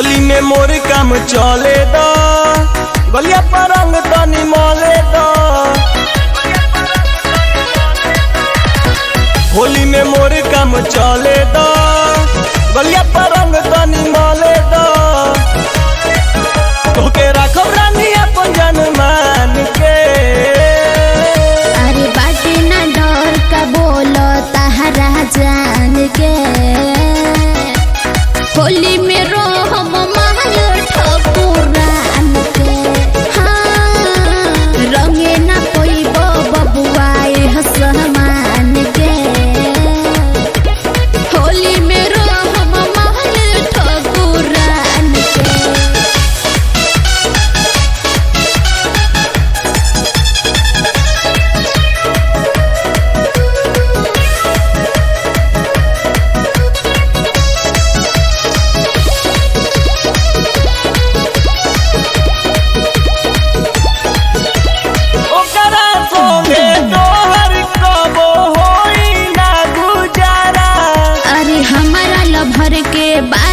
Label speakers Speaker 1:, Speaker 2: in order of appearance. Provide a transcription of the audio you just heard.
Speaker 1: होली में मोर काम चले द गलिया पर रंग तनी मले द होली में मोर काम चले द गलिया पर रंग तनी मले द तोके राखब रानी अपन जान मान के
Speaker 2: अरे बाटे ना डर का बोलो तहरा जान के होली में रोहम महल ठकुरान के हाँ रंगे ना कोई बबुआए हसमान के होली में रोहम महल ठकुरान के
Speaker 1: ओकरा संगे तोहर कबो होई ना गुजारा
Speaker 2: अरे हमारा लभर के बारे